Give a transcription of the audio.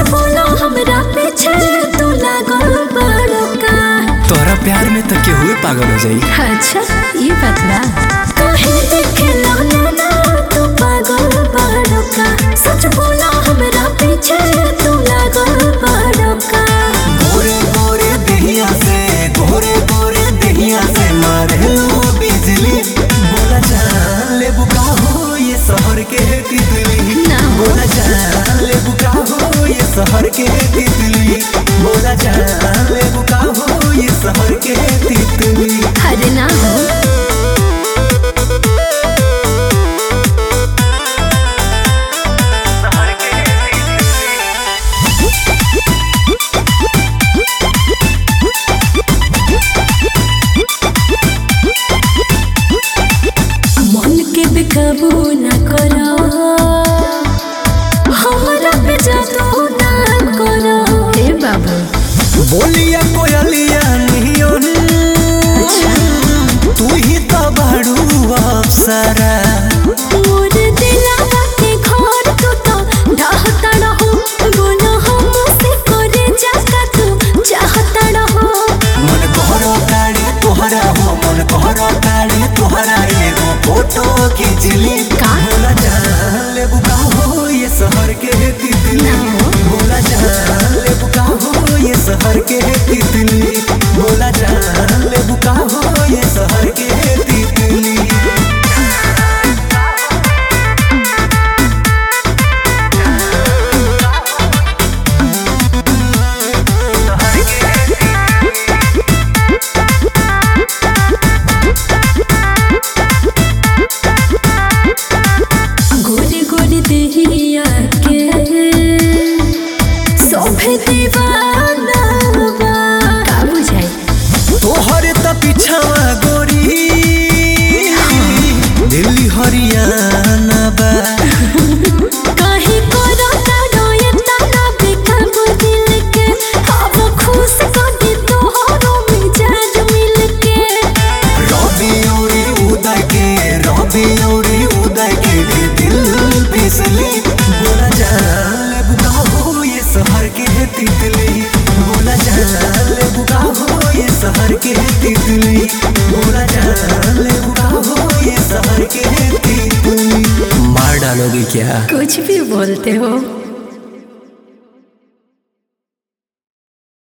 बोलो हमरा पीछे तू लागल बड़ो का तोरा प्यार में तो केहू पागल हो जाई अच्छा ये बात बा काहे देखे ना ना तू पागल बड़ो का सच बोलो हमरा पीछे तू लागल बड़ो का गोरे गोरे दहिया से गोरे गोरे दहिया से मारे लो बिजली बोला जान ले बुका हो ये शहर के तितली ना। बोला जान ले बुका हो ये शहर के तितली बोला जान ले बुका हो ये शहर के तितली अरे ना हो मन के बेकाबू ना करो हमरा पे जादू ना करो हे बाबू बोलिया कोयलिया नियन तू ही तो बाड़ू अप्सरा मोर दिलवा के घर तू तो ढहता रहो बोलो हमसे करे जाका तू चाहता रहो मन कहरो ताड़ी तोहरा हो मन कहरो ताड़ी तोहरा एगो फोटो खींचली का? बोला जान ले बुका हो ये शहर के तितली ना हो। बोला जान ले बुका हो ये शहर के तितली बोला जान ले बुका हो ये शहर के तितली गोरे गोरे देहिया के सोभे दीवाना बा का बुझाई तोहरे त पिछावा गोरी दिल्ली हरियाणा बा काहे करो तारो ये ताना बेकाबू दिल के अब खुश कर दे तोहरो मिजाज मिल के रवि औरी उदय के रवि औरी उदय के भी दिल फिसली बोला जान ले बुका हो ये शहर के तितली बोला जान ले बुका हो ये शहर के तितली बोला जान ले बुका हो ये शहर के तितली मार डालोगी क्या कुछ भी बोलते हो